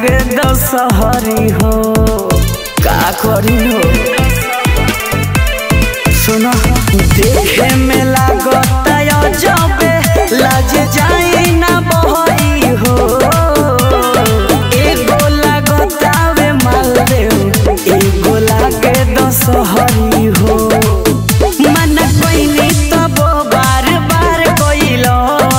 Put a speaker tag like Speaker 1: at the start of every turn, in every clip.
Speaker 1: लागे दशहरी हो का करी हो सुनो देखे में लागत जबे लाज जाई ना बहरी हो एगो लागत आवे मालदेव एगो लागे दशहरी हो मन कोइनी तब बार बार कोइलो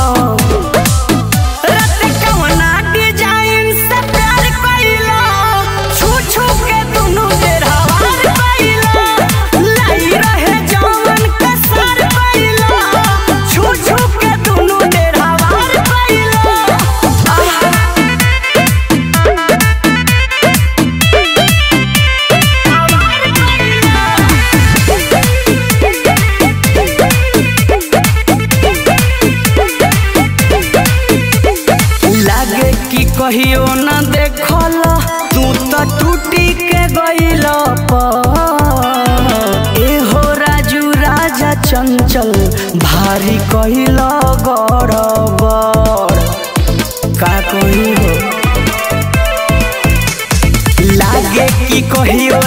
Speaker 1: रत कवना डिजाइन से प्यार कइलो छू छू के दुनु बेर हवार कइलो लाई रहे जवन के सर कइलो छू छू के दुनु बेर हवार कइलो लागे कि कहियो न देखल तू तो टूटी के गइल एहो राजू राजा चंचल भारी कहिल गड़बड़ का कही हो लागे कि कहियो